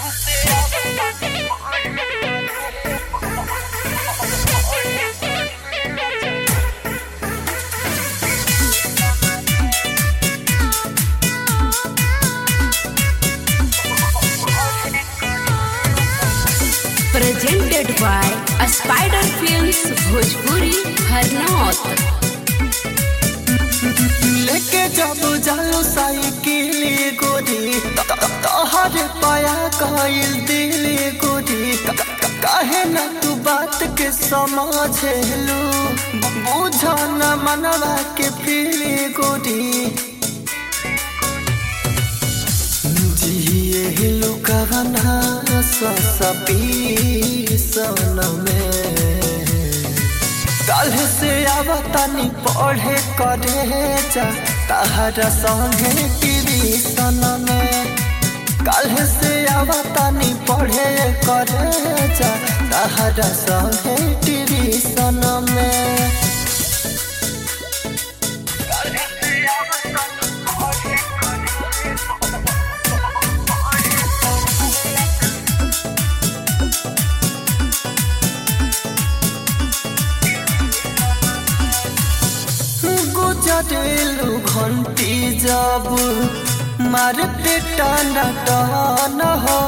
presented by a Spider Films Bhojpuri Harnaut. लेके जब जालो साइकिल गोरी तोहरे पाया कइल दिल गोरी क- क- काहे न तू बात के समझेलू बुझ न मनवा के फील गोरी जिए लुकवना सपी सन में कल से आवतानी पढ़े करे जा तहरा संगे ट्यूशन में कल से आवतानी पढ़े करे जा तहरा संगे ट्यूशन में गुजरेलू घंटी जब मारते टाना टान हो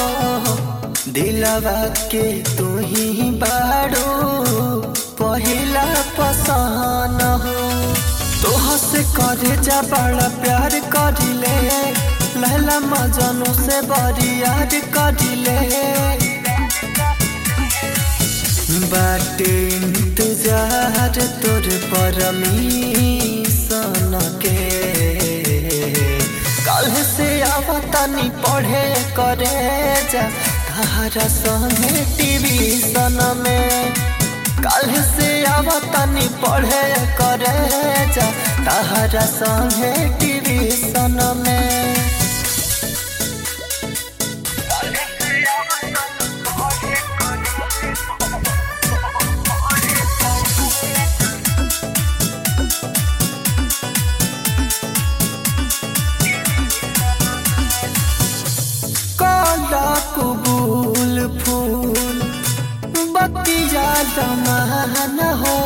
दिलवा के तू ही बाड़ो पहिला पसान हो तोह से करे जा बड़ा प्यार करिले लहला मजनू से बड़ी याद करिले बाटे इंतजार तोर परमीशन के कल से आवतानी पढ़े करे जा तारा संगे टीवीशन में कल से आवतानी पढ़े करे जा तारा संगे टीवीशन में काला कबूल फूल बतिया दमान हो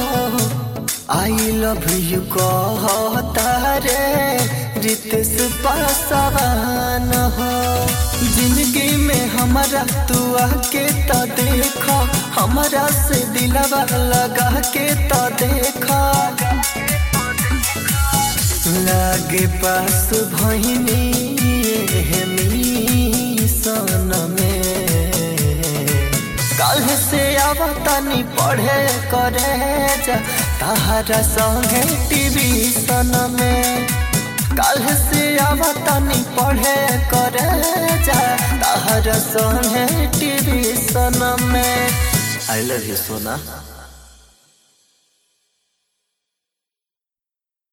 आई लव यू कहता रे रितेश पासवान हो जिंदगी में हमारा तू आके तो देखा हमारा से दिलवा लगा के तो देखा लागे पास भैनी सन में कल से आवतानी पढ़े करे जा तारा संगे टीवी सन में कल से आवतानी पढ़े करे जा तारा संगे टीवी सन में आई लव यू सोना